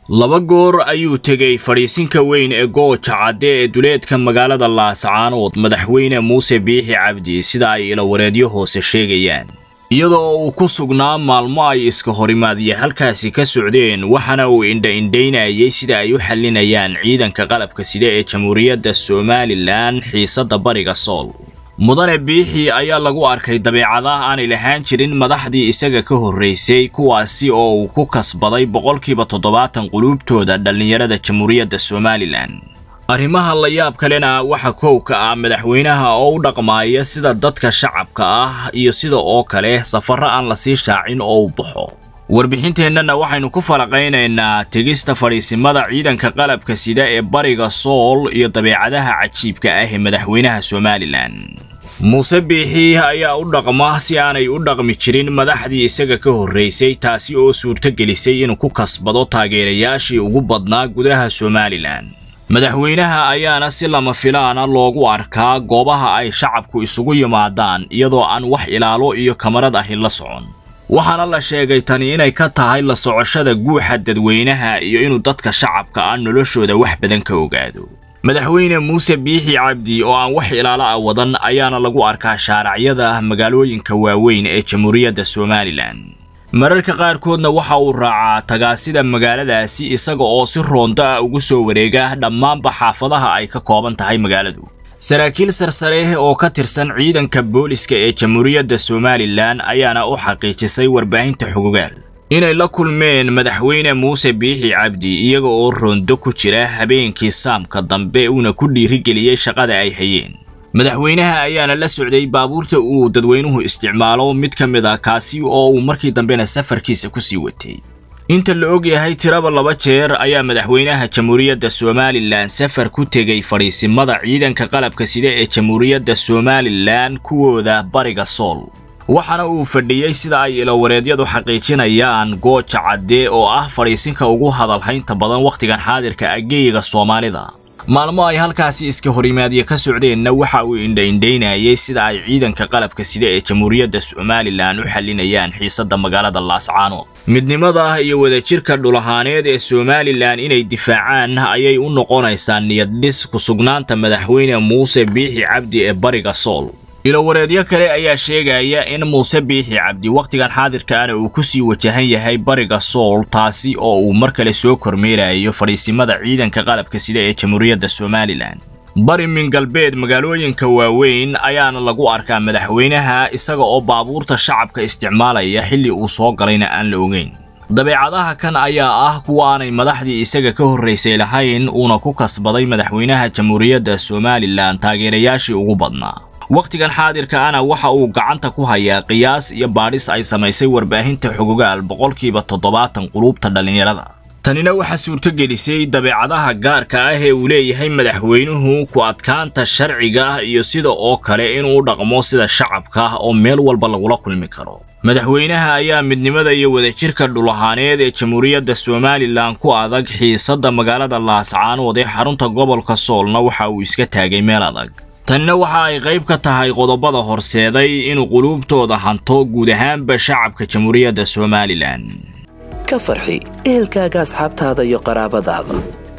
laba goor ayuu tegey fadhiisinka weyn ee gooja cadde ee duleedka magaalada laascaanood madaxweyne muuse biixi cabdi sida ay ilawareedyo hoose sheegayaan iyadoo uu ku sugnaa maalmo ay iska horimaadya halkaasi ka socdeen waxaana uu indha-indhaynayay sida ay u xallinayaan ciidanka qalabka sida ee jamhuuriyadda somalilan xiisadda bariga sool mudane biixi ayaa lagu arkay dabeecadaha aanay lahaan jirin madaxdii isaga ka horraysay kuwaasi oo uu ku kasbaday boqolkiiba toddobaatan quluubtooda dhallinyarada jamhuuriyadda somalilan arrimaha la yaab kalena waxa kowka ah madaxweynaha oo u dhaqmaaya sida dadka shacabka ah iyo sida oo kale safarro aan la sii shaacin oo u baxo warbixinteennana waxaynu ku falaqaynaynaa tegista fadhiisimada ciidanka qalabka sida ee bariga sool iyo dabeecadaha cajiibka ah ee madaxweynaha somalilan muuse biixi ayaa u dhaqma si aanay u dhaqmi jirin madaxdii isaga ka horraysay taasi oo suurtogelisay inuu ku kasbado taageerayaashii ugu badnaa gudaha somalilan madaxweynaha ayaana si lama filaana loogu arkaa goobaha ay shacabku isugu yimaadaan iyadoo aan wax ilaalo iyo kamarad ahi la socon waxaana la sheegay tani inay ka tahay la socoshada guuxa dadweynaha iyo inuu dadka shacabka ah noloshooda wax badan ka ogaado madaxweyne muuse biixi cabdi oo aan wax ilaalo ah wadan ayaana lagu arkaa shaaracyada magaalooyinka waaweyn ee jamhuuriyadda somalilan mararka qaarkoodna waxa uu raacaa tagaasida magaaladaasi isaga oo si roonto ah ugu soo wareega dhammaanba xaafadaha ay ka kooban tahay magaaladu saraakiil sarsare oo ka tirsan ciidanka booliska ee jamhuuriyadda somalilan ayaana u xaqiijisay warbaahinta xogogaal inay la kulmeen madaxweyne muuse biixi cabdi iyaga oo roondo ku jira habeenkii saamka dambe uuna ku dhiirigeliyey shaqada ay hayeen madaxweynaha ayaana la socday baabuurta uu dadweynuhu isticmaalo mid ka mid ah kaasi oo uu markii dambena safarkiisa ku sii watay inta la og yahay tiraba laba jeer ayaa madaxweynaha jamhuuriyadda somalilan safar ku tegey fadhiisimada ciidanka qalabka sida ee jamhuuriyadda somalilan kuwooda bariga sool waxaana uu fadhiyey sida ay ilawareedyadu xaqiijinayaan gooja cadde oo ah fadhiisinka ugu hadalhaynta badan wakhtigan xaadirka ageyga soomaalida maalmo ay halkaasi iska horimaadya ka socdeenna waxa uu indha-indhaynayay sida ay ciidanka qalabka sida ee jamhuuriyadda somalilan u xallinayaan xiisadda magaalada laascaanood midnimada iyo wadajirka dhulahaaneed ee somalilan inay difaacaan ayay u noqonaysaa niyaddhis ku-sugnaanta madaxweyne muuse biixi cabdi ee bariga sool ilowareedyo kale ayaa sheegaya in muuse biixi cabdi wakhtigan xaadirkaana uu ku sii wajahan yahay bariga sool taasi oo uu mar kale soo kormeerayo fadhiisimada ciidanka qalabka sida ee jamhuuriyadda somalilan bari min galbeed magaalooyinka waaweyn ayaana lagu arkaa madaxweynaha isaga oo baabuurta shacabka isticmaalaya xilli uu soo galayna aan la ogeyn dabeecadaha kan ayaa ah kuwa aanay madaxdii isaga ka horraysay lahayn uuna ku kasbaday madaxweynaha jamhuuriyadda somalilan taageerayaashii ugu badnaa wakhtigan xaadirka ana waxa uu gacanta ku hayaa qiyaas iyo baadhis ay samaysay warbaahinta xogogaal boqolkiiba toddobaatan quluubta dhallinyarada tanina waxaa suurtogelisay dabeecadaha gaarka ah ee uu leeyahay madaxweynuhu ku adkaanta sharciga iyo sida oo kale inuu dhaqmo sida shacabka oo meel walba lagula kulmi karo madaxweynaha ayaa midnimada iyo wadajirka dhulahaaneed ee jamhuuriyadda somalilan ku adag xiisadda magaalada laascaanood ee xarunta gobolka soolna waxa uu iska taagay meel adag tanina waxa ay qayb ka tahay qodobada horseeday inuu quluubtooda hanto guud ahaanba shacabka jamhuuriyadda somalilan ka farxi ehelkaaga asxaabtaada iyo qaraabadaada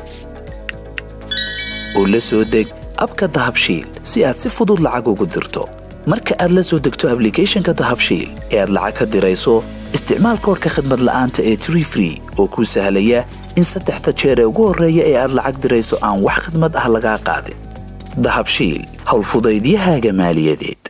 oo la soo deg abka dahabshiil si aad si fudud lacag ugu dirto marka aad la soo degto ablicathonka dahabshiil ee aad lacag ka dirayso isticmaal koorka khadmad la'aanta ee tree free oo kuu sahlaya in saddexda jeer ee ugu horreeya ee aad lacag dirayso aan wax khadmad ah lagaa qaadin dahabshiil howlfudaydiyahaaga maaliyadeed